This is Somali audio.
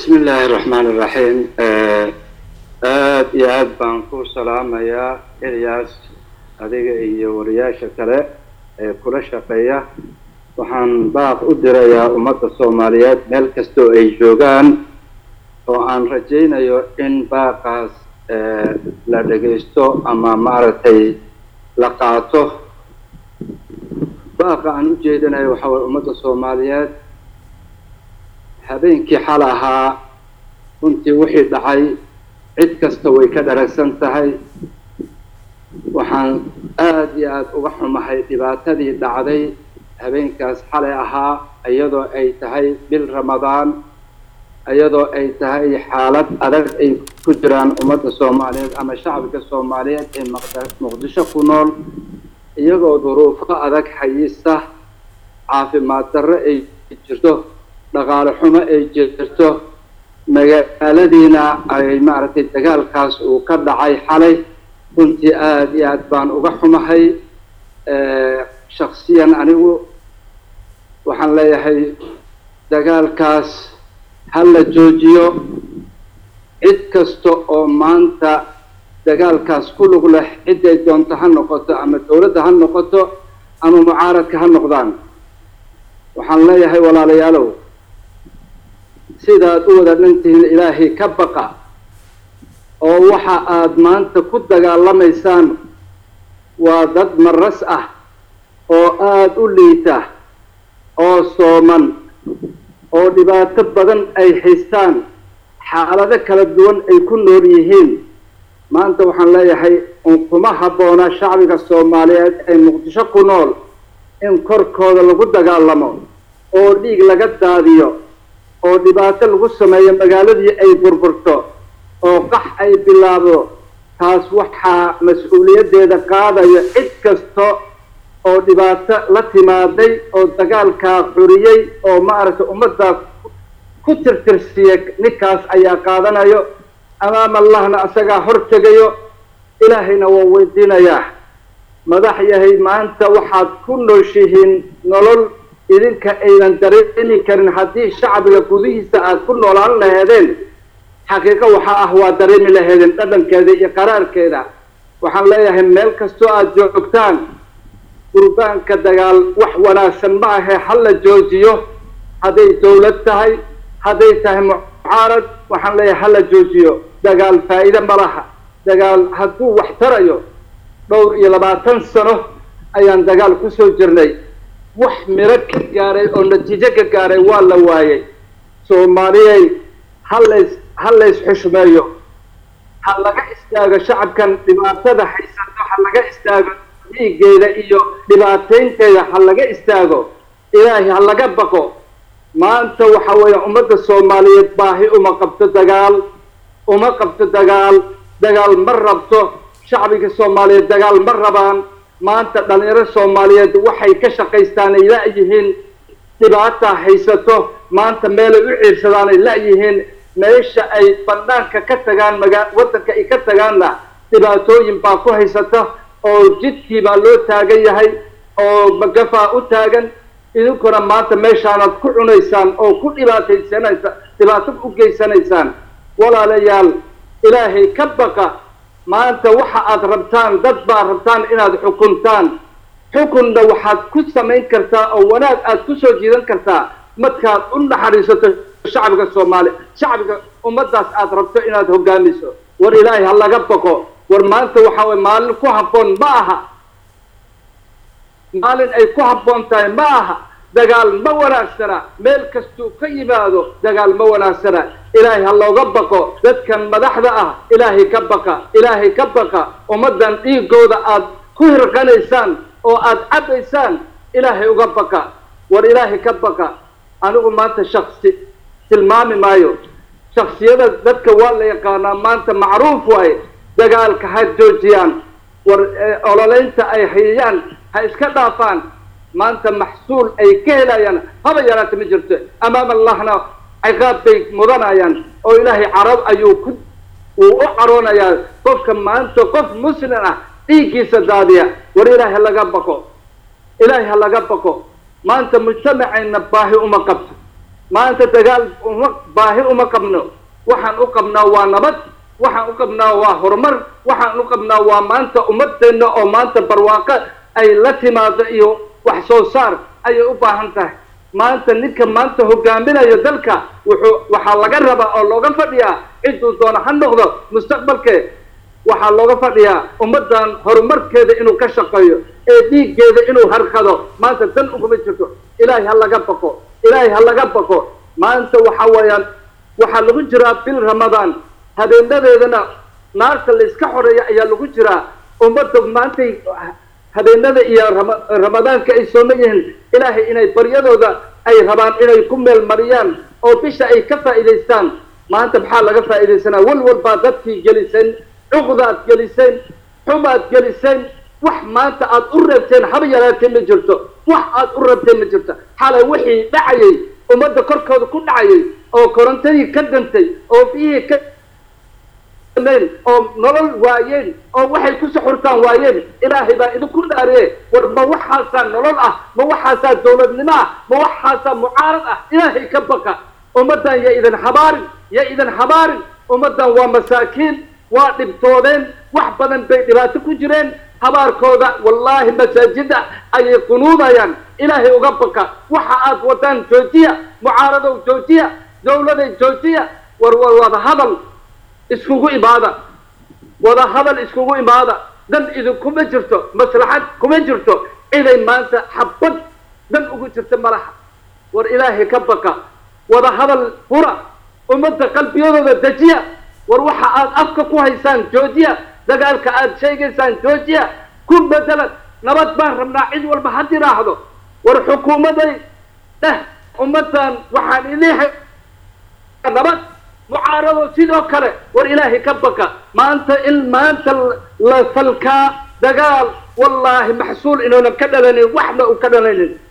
bismi illaahi raxmaan iraxiim aada iyo aada baan ku salaamayaa ilyaas adiga iyo wariyaasha kale ee kula shaqeeya waxaan baaq u dirayaa ummadda soomaaliyeed meel kastoo ay joogaan oo aan rajaynayo in baaqaas la dhagaysto ama maaragtay la qaato baaqa aan u jeedinayo waxaa waye ummadda soomaaliyeed habeenkii xal ahaa runtii wixii dhacay cid kasta way ka dharagsan tahay waxaan aada iyo aada uga xumahay dhibaatadii dhacday habeenkaas xalay ahaa iyadoo ay tahay bil ramadaan iyadoo ay tahay xaalad adag ay ku jiraan ummadda soomaaliyeed ama shacbiga soomaaliyeed ee muqdisho ku nool iyagoo duruufo adag hayista caafimaad darro ay jirto dhaqaale xumo ay jirto magaaladiina ay maaragtay dagaalkaas uu ka dhacay xalay runtii aada iyo aad baan uga xumahay shaksiyan anigu waxaan leeyahay dagaalkaas ha la joojiyo cid kasta oo maanta dagaalkaas ku lug leh ciday doonto ha noqoto ama dawladda ha noqoto ama mucaaradka ha noqdaan waxaan leeyahay walaalayaalow sidaad u wada dhantihiin ilaahay ka baqa oo waxa aad maanta ku dagaalamaysaan waa dad maras ah oo aada u liita oo sooman oo dhibaato badan ay haystaan xaalado kala duwan ay ku nool yihiin maanta waxaan leeyahay kuma habboona shacbiga soomaaliyeed ee muqdisho ku nool in korkooda lagu dagaalamo oo dhiig laga daadiyo oo dhibaato lagu sameeyo magaaladii ay burburto oo qax ay bilaabdo taas waxaa mas-uuliyaddeeda qaadayo cid kasta oo dhibaato la timaaday oo dagaalkaa xuriyey oo maaragtay ummaddaas ku tirtirsiiya ninkaas ayaa qaadanayo amaam allahna asagaa hor tegayo ilaahayna waa weydiinayaa madax yahay maanta waxaad ku nooshihiin nolol idinka aynan dareemi karin haddii shacbiga gudihiisa aada ku noolaan laheedeen xaqiiqo waxaa ah waa dareemi laheedeen dhadhankeeda iyo qaraarkeeda waxaan leeyahay meel kastoo aada joogtaan gurbaanka dagaal wax wanaagsan ma ahe ha la joojiyo hadday dawlad tahay hadday tahay mucaarad waxaan leeyahay ha la joojiyo dagaal faa'iide ma laha dagaal hadduu wax tarayo dhowr iyo labaatan sano ayaan dagaal kusoo jirnay wax miro ka gaaray oo natiijo ka gaaray waa la waayay soomaaliyey halays ha lays xushmeeyo ha laga istaago shacabkan dhibaatada haysato ha laga istaago dhiiggeeda iyo dhibaateynteeda ha laga istaago ilaahay ha laga baqo maanta waxa weeye ummadda soomaaliyeed baahi uma qabto dagaal uma qabto dagaal dagaal ma rabto shacbiga soomaaliyeed dagaal ma rabaan maanta dhalinyaro soomaaliyeed waxay ka shaqaystaan ay la-yihiin dhibaata haysato maanta meelay u ciirsadaan ay la-yihiin meesha ay banaanka ka tagaan magaa waddanka ay ka tagaanna dhibaatooyin baa ku haysata oo jidkii baa loo taagan yahay oo magafaa u taagan idinkuna maanta meeshaanaad ku cunaysaan oo ku dhibaataysanaysa dhibaato u geysanaysaan walaalayaal ilaahay ka baqa maanta waxa aad rabtaan dad baa rabtaan inaad xukuntaan xukunna waxaad ku samayn kartaa oo wanaag aad ku soo jiidan kartaa markaad u naxariisato shacbiga soomaaliya shacbiga ummaddaas aad rabto inaad hogaamiso war ilaahay ha laga baqo war maanta waxa waye maalin ku habboon ma aha maalin ay ku habboon tahay ma aha dagaal ma wanaagsana meel kastuu ka yimaado dagaal ma wanaagsana ilaahay ha looga baqo dadkan madaxda ah ilaahay ka baqa ilaahay ka baqa ummaddan dhiigooda aad ku hirqanaysaan oo aada cabaysaan ilaahay uga baqa war ilaahay ka baqa anigu maanta shaksi tilmaami maayo shaksiyada dadka waa la yaqaanaa maanta macruuf waaye dagaalka ha joojiyaan war ololeynta ay hayayaan ha iska dhaafaan maanta maxsuul ay ka helayaan haba yaraata ma jirto amaam allahna ciqaab bay mudanayaan oo ilaahay carab ayuu ku uu u caroonayaa qofka maanta qof muslim ah dhiiggiisa daadiya war ilaahay ha laga baqo ilaahay ha laga baqo maanta mujtamacayna baahi uma qabto maanta dagaal uma baahi uma qabno waxaan u qabnaa waa nabad waxaan u qabnaa waa horumar waxaan u qabnaa waa maanta ummadeenna oo maanta barwaaqo ay la timaado iyo wax soo saar ayay u baahan tahay maanta ninka maanta hogaaminayo dalka wuxuu waxaa laga rabaa oo looga fadhiyaa ciduu doono ha noqdo mustaqbalkee waxaa looga fadhiyaa ummaddan horumarkeeda inuu ka shaqeeyo ee dhiiggeeda inuu harkado maanta dan uguma jirto ilaahay ha laga baqo ilaahay ha laga baqo maanta waxa weeyaan waxaa lagu jiraa bil ramadaan habeenadeedana naarta la iska xoreeya ayaa lagu jiraa ummadda maantay habeenada iyo rama- ramadaanka ay sooman yihiin ilaahay inay baryadooda ay rabaan inay ku meel mariyaan oo bisha ay ka faa'iidaystaan maanta maxaa laga faa'iidaysanaa walwal baa dadkii geliseen cuqdaad geliseen xumaad geliseen wax maanta aad u reebteen haba yaraatee ma jirto wax aad u reebteen ma jirto xalay wixii dhacayay ummadda korkooda ku dhacayay oo korontadii ka dantay oo biyihii ka meen oo nolol waayeen oo waxay ku suxurtaan waayeen ilaahay baa idinku dhaariye war ma waxaasaa nolol ah ma waxaasaa dowladnimo ah ma waxaasaa mucaarad ah ilaahay ka baqa ummaddan ya idan habaarin ya idan habaarin ummaddan waa masaakiin waa dhibtoodeen wax badan bay dhibaato ku jireen habaarkooda wallaahi masaajida ayay qunuudayaan ilaahay uga baqa waxa aad wadaan joojiya mucaaradow joojiya dowladay joojiya war war wada hadal iskugu imaada wada hadal iskugu imaada dan idinkuma jirto maslaxad kuma jirto ciday maanta xabad dan ugu jirta malaha war ilaahay ka baqa wada hadal fura ummadda qalbiyadooda dejiya war waxa aad afka ku haysaan joojiya dagaalka aad sheegaysaan joojiya ku bedelan nabad baan rabnaa cid walba ha tiraahdo war xukuumaday dheh ummaddan waxaan idin nabad mucaarado sidoo kale war ilaahay ka baqa maanta in maanta la falkaa dagaal wallaahi maxsuul inuunan ka dhalanin waxna uu ka dhalanin